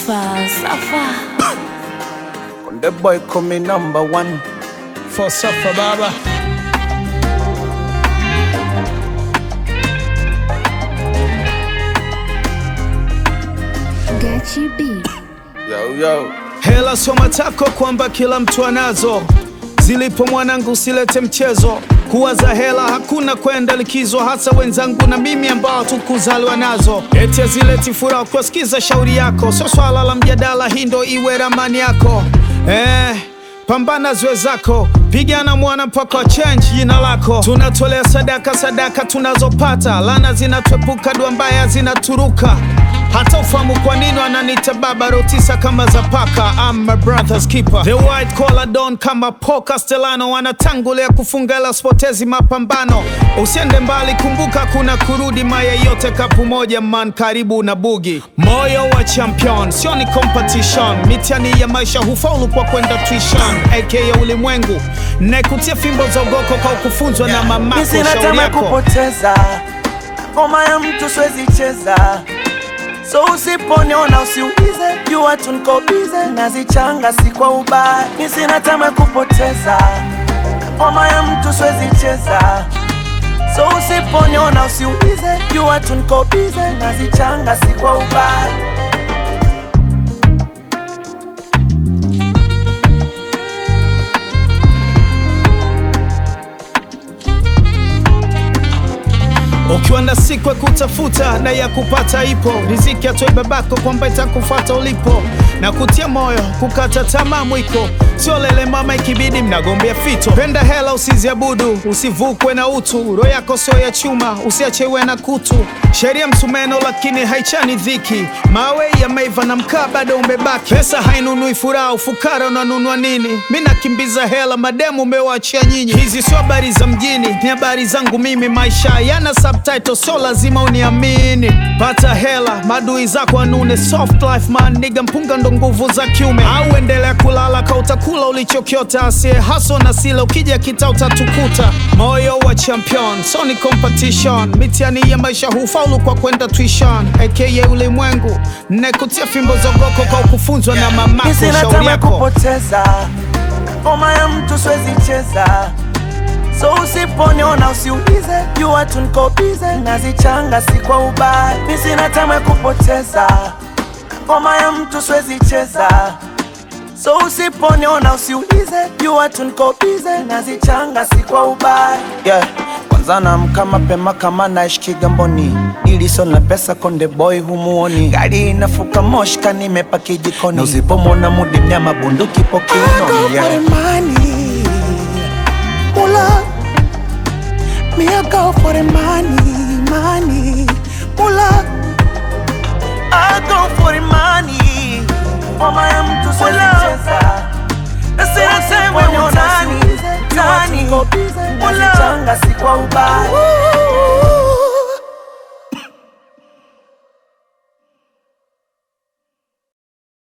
Safa, Safa. The boy coming number one. For Safa Baba. Gachi B. Yo, yo. Hela soma tako kwamba kila mtu anazo, zilipo mwanangu usilete mchezo. Kuwaza hela hakuna kwenda likizo, hasa wenzangu na mimi ambao tukuzaliwa nazo. Eti zileti furaha kuwasikiza shauri yako, sio swala la mjadala, hii ndo iwe ramani yako eh. Pambana zwe zako, pigana mwana mpaka change jina lako. Tunatolea sadaka, sadaka tunazopata, lana zinatwepuka, dua mbaya zinaturuka. Hata ufahamu kwa nini wananiita baba rotisa kama za paka. I'm my brother's keeper, the white collar don kama Paul Castellano, wanatangulia kufunga ila spotezi mapambano. Usiende mbali, kumbuka kuna kurudi, maya yote kapu moja man, karibu na bugi. Moyo wa champion sio ni competition, mitihani ya maisha hufaulu kwa kwenda tuition, aka ulimwengu naikutia fimbo za ugoko kwa kufunzwa na mamako. Mimi sina Shauri tamaa ya yako kupoteza ngoma ya mtu siwezi cheza, so usiponiona usiulize, jua tu niko bize, nazichanga si kwa ubaya. Mimi sina tamaa ya kupoteza ngoma ya mtu siwezi cheza, so usiponiona usiulize, jua tu niko bize, nazichanga si kwa ubaya. Ukiwa na siku ya kutafuta na ya kupata ipo, riziki atoe babako kwamba itakufata ulipo, na kutia moyo kukata tamaa mwiko, sio lele mama, ikibidi mnagombea fito. Penda hela usiziabudu, usivukwe na utu, roho yako sio ya chuma, usiachewe na kutu. Sheria msumeno lakini haichani dhiki, mawe yameiva na mkaa bado umebaki. Pesa hainunui furaha, ufukara unanunua nini? Mi nakimbiza hela, mademu umewaachia nyinyi. Hizi sio habari za mjini, ni habari zangu mimi. Maisha yana subtitle, so lazima uniamini. Pata hela, madui zako anune. Soft life man, niga mpunga ndo nguvu za kiume. Au endelea kulala ka utakula ulichokiota, asiye haso na sila, ukija kita utatukuta. Moyo wa champion, so ni competition. Mitihani ya maisha hufaulu kwa kwenda tuition, aka ulimwengu nekutia fimbo za ugoko kwa kufunzwa na mamako. Mimi sina Shauri tamaa ya yako kupoteza ngoma ya mtu siwezi cheza, so usiponiona usiulize, jua tu niko bize, nazichanga si kwa ubaya. Mimi sina tamaa ya kupoteza ngoma ya mtu siwezi cheza, so usiponiona usiulize, jua tu niko bize, nazichanga si kwa ubaya. Yeah. Kwanza naamka mapema kama naishi Kigamboni, iliso na pesa konde boy humuoni, gari inafuka moshka nimepaki jikoni, na usipomwona mudi mnyama bunduki po kiunoni. Yeah. money, mula. Me I go for the money, money, mula. I go for the money. Mama ya mtu siwezi cheza. Nasema sema ni nani, nani. Mula. si kwa ubaya.